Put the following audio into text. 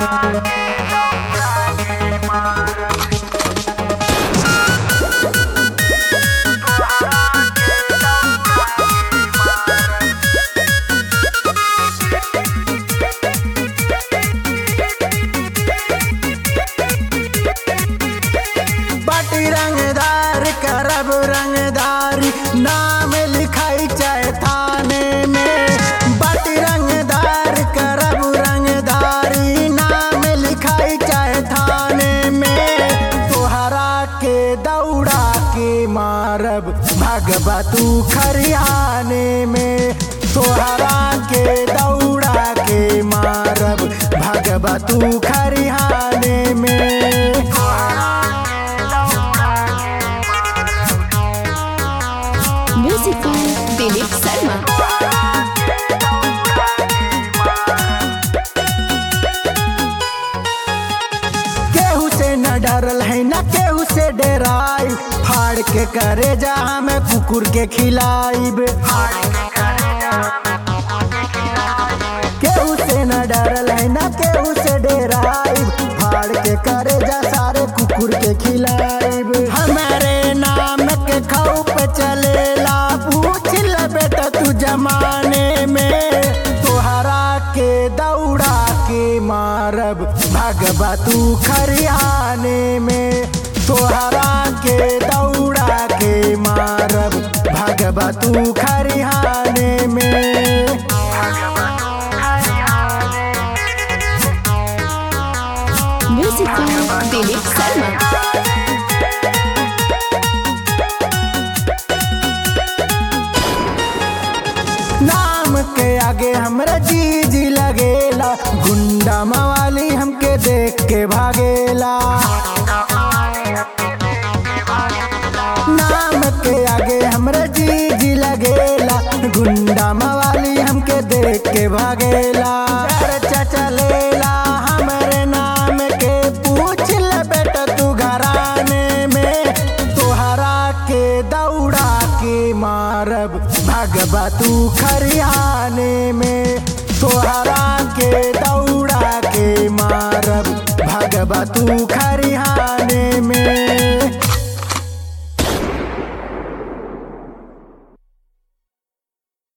बाटी रंगदार करब रंगदारी नाम लिखाई चाहे थाने में बाटी रंगदार करब रंगदारी नाम लिखाई चाहे थाने में तोहरा के दौड़ा के मारब भगवा तू खरियाने में तोहरा के दौड़ा के मारब भगवा तू खरियाने में Music by Dilip Sharma. केहू से न डरल है न केहू से डराई फाड़ के करे जा हमें कुकुर के खिलाइब केहू से न डरल है न केहू से डराई फाड़ के करे जा सारे कुकुर के खिलाइब हमारे नाम के खौफ चलेला पूछ ले बेटा तू जमाने में तोहरा के दौड़ा के मारब भगवा तू खरियाने में तोहरा के दौड़ा के मारब भगवा तू खरियाने में Music by Dilip Sharma. नाम के आगे हमरा जी जी लगेला गुंडा मवाली हमके देख के भागेला नाम के आगे हमरा जी जी लगेला गुंडा मवाली हमके देख के भागेला चर्चा चलेला हमरे नाम के पूछ ले बेटा तू घराने में तोहरा के दौड़ा के मारब भगवा तू खरियाने में तोहरा के दौड़ा